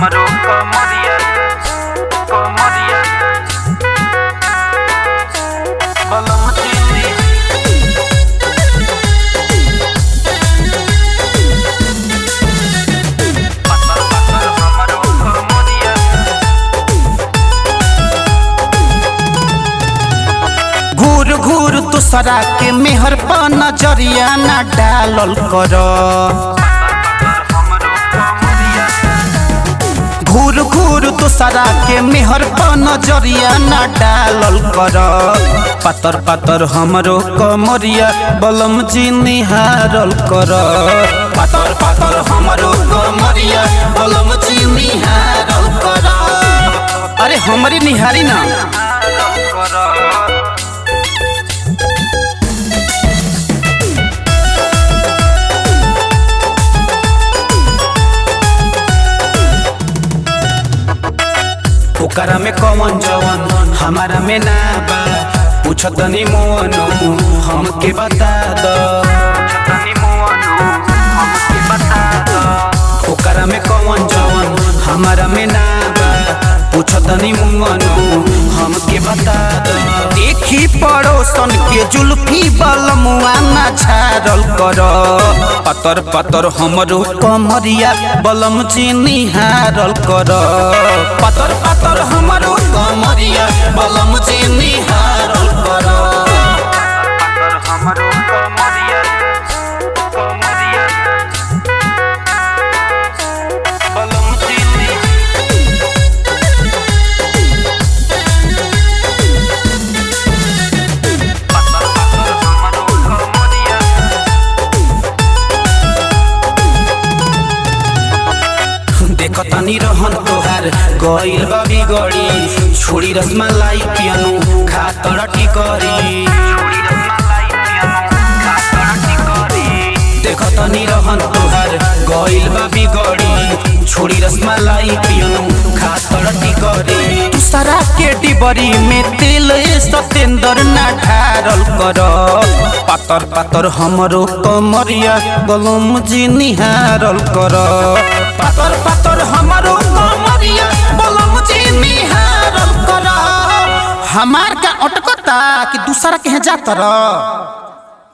हमरो कमरिया कमरिया बलम चिली पत्थर पत्थर हमरो कमरिया घूर घूर तुसरा के मेहर पर नजरिया ना डालल कर हमरो कमरिया घूर घूर तुसरा के मेहर पर नजरिया ना डालल कर पातर पातर हमरो कमरिया बलम जी निहारल कर पातर पातर हमरो कमरिया बलम जी निहारल कर अरे हमरी निहारी ना ओकरा में कौन जवन हमारा में ना बा पूछत नहीं मोनो हमके बता दो तनी मुअनु हमके बता दो ओकरा में कौन जवन हमारा में ना बा पूछत नहीं मोनो हमके बता दो देखी पड़ोसन के जुल्फी बलमुआ ना छाड़ल कर पतर पतर हमरो कमरिया बलम चीनी हारल कर पतर पतर हमरो कमरिया बलम चीनी हारल कर पत्थर हमरो कमरिया कमरिया बलम चिली पत्थर पत्थर हमरो कमरिया देखतनी रहन तोहार गइल बा बिगड़ी छोड़ी रसमलाई पियनु खातर टिकरी छोड़ी रसमलाई पियनु खातर टिकरी देखतनी रहन तोहार गइल बा बिगड़ी छोड़ी रसमलाई पियनु खातर टिकरी दूसरा के डिबरी में तेल ए सतेंदर ना ढारल कर पातर पातर हमरो कमरिया गलम जी निहारल कर पातर पातर हमरो कमरिया गलम जी निहारल कर हमार का अटकता कि दूसरा के जातर